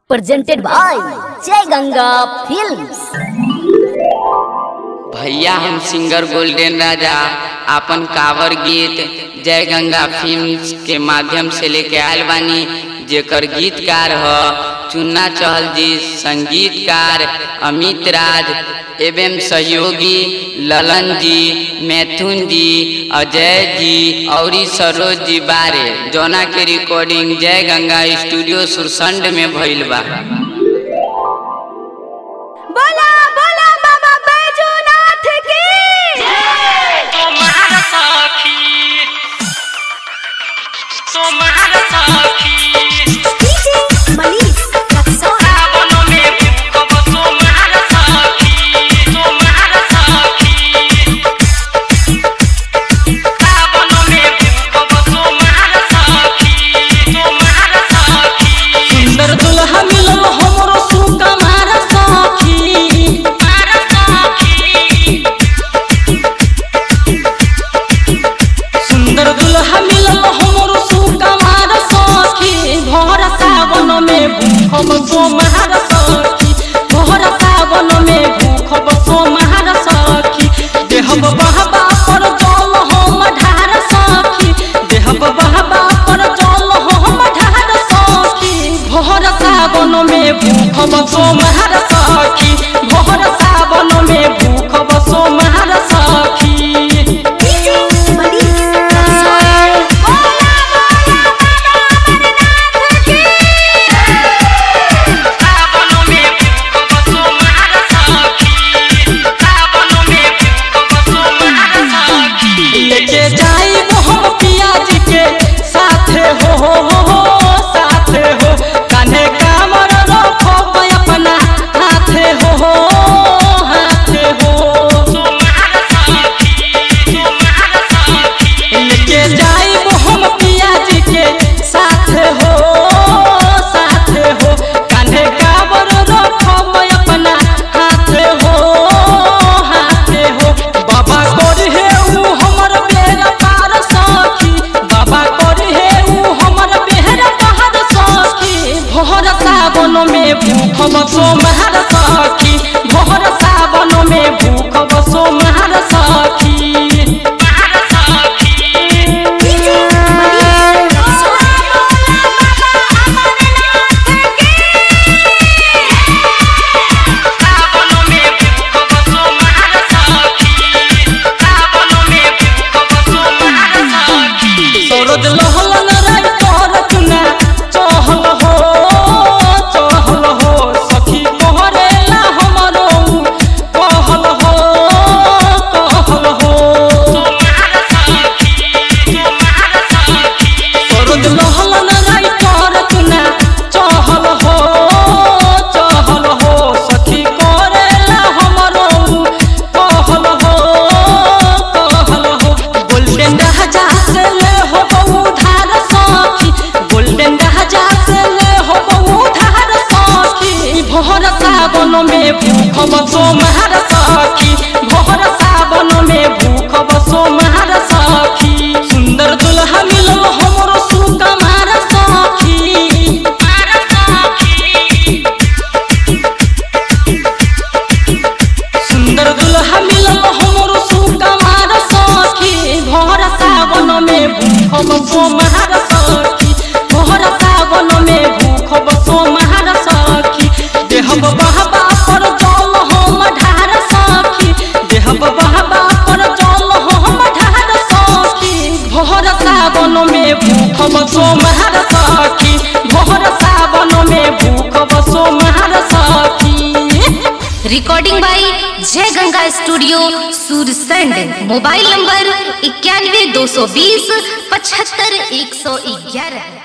presented by Jai Ganga Films. भैया हम singer golden राजा आपन कावर गीत जय गंगा फिल्म्स के माध्यम से लेके आयल बानी जेकर गीतकार ह चुन्ना चहल जी संगीतकार अमित राज एवं सहयोगी ललन जी मैथुन जी अजय जी और सरोज जी बारे जौना के रिकॉर्डिंग जय गंगा स्टूडियो सुरसंड में भइल बा बोला बोला बाबा बैजूनाथ की तुम्हारा साथी तुम्हारा साथी डीजे मनीष रक्सौल सावनों में भूकंप तुम्हारा साथी तुम्हारा साथी सावनों में भूकंप तुम्हारा साथी तुम्हारा साथी सुंदर दुल्हा मिलल हमरो सुकुमार सखी तुम्हारा साथी सुंदर दुल्हा मिलल हमरो सुकुमार सखी भर सावन में भूखब सोमहार सखी भर सावन में भूखब सोमहार सखी देहब बहबा पर जल हम ढार सखी देहब बहबा पर जल हम ढार सखी भर सावन में भूखब सोमहार सखी भर सावन में भूखब सोमहार सखी डीजे मनीष रक्सौल बोला सावनों में भूकंप तुम्हारा साथी सावनों में भूकंप तुम्हारा साथी लेके जाई हम पियाज के साथे हो हो हो हो साथे हो कान्हे कामर रखो अपना हाथे हो हो हाथे हो तुम्हारा साथी तुम्हारा साथी लेके जाई हम पियाज के साथे हो साथे हो कान्हे कामर रखो अपना हाथे हो हाथे हो बाबा कोरी हे ऊ हमर बेरा पार सखी बाबा कोरी हे ऊ हमर बेरा पार सखी भोर सावन में भूखब सोमहार सखी भोर सावन में भूखब सोमहार सखी तुम्हारा साथी डीजे मनीष रक्सौल बोला सावनों में भूकंप तुम्हारा साथी सावनों में भूकंप तुम्हारा साथी सरोज लहलन राय कर चुना चहल हो चहल हो सखी कोहरेला हमरो कहल हो कहल हो तुम्हारा साथी तुम्हारा साथी सरोज लहलन राय कर चुना चहल हो चहल हो सखी कोहरेला हमरो कहल हो कहल हो गोल्डन राजा से ले हो उधार सखी गोल्डन राजा से ले हो उधार सखी भोर सावन में भूखब सोमहार सखी भोर सावन में भूखब सोमहार सखी सुंदर दुल्हा मिलल हमरो सुकुमार सखी तुम्हारा साथी सुंदर दुल्हा मिलल हमरो सुकुमार सखी भोर सावन में भूखब सोमहार सखी भोर सावन में भूखब सोमहार सखी देहब बहबा पर जल हम ढार सखी देहब बहबा पर जल हम ढार सखी भोर सावन में भूखब सोमहार सखी भोर सावन में भूखब सोमहार सखी recording by Jai Ganga studio Sursand mobile number इक्यानवे दो सौ बीस पचहत्तर एक सौ ग्यारह